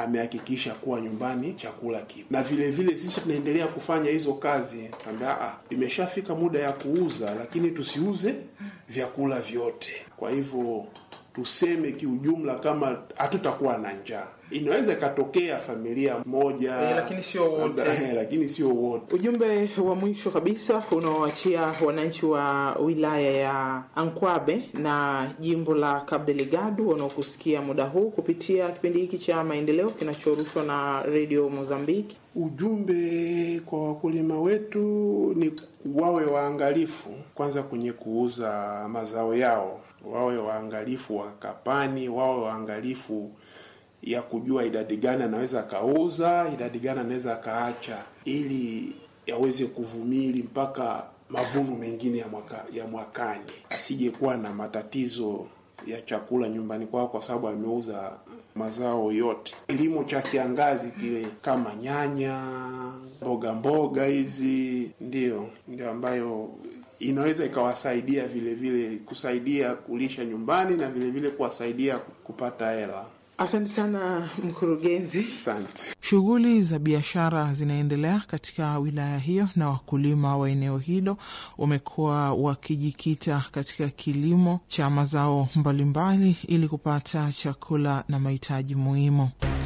amehakikisha kuwa nyumbani chakula kipo, na vile vile sisi tunaendelea kufanya hizo kazi. Ambia ah, imeshafika muda ya kuuza, lakini tusiuze vyakula vyote. Kwa hivyo tuseme kiujumla, kama hatutakuwa na njaa, inaweza ikatokea familia moja Eh, lakini sio wote. Eh, lakini sio wote. Ujumbe wa mwisho kabisa unaoachia wananchi wa wilaya ya Ankwabe na jimbo la Cabo Delgado wanaokusikia muda huu kupitia kipindi hiki cha maendeleo kinachorushwa na Radio Mozambique. Ujumbe kwa wakulima wetu ni wawe waangalifu kwanza kwenye kuuza mazao yao, wawe waangalifu wakapani, wawe waangalifu ya kujua idadi gani anaweza akauza, idadi gani anaweza akaacha, ili yaweze kuvumili mpaka mavuno mengine ya mwaka, ya mwakani, asije kuwa na matatizo ya chakula nyumbani kwao kwa sababu ameuza mazao yote. Kilimo cha kiangazi kile kama nyanya, mboga mboga hizi, ndio ndio ambayo inaweza ikawasaidia vile vile kusaidia kulisha nyumbani na vile vile kuwasaidia kupata hela. Asante sana mkurugenzi. Asante. Shughuli za biashara zinaendelea katika wilaya hiyo na wakulima wa eneo hilo wamekuwa wakijikita katika kilimo cha mazao mbalimbali ili kupata chakula na mahitaji muhimu.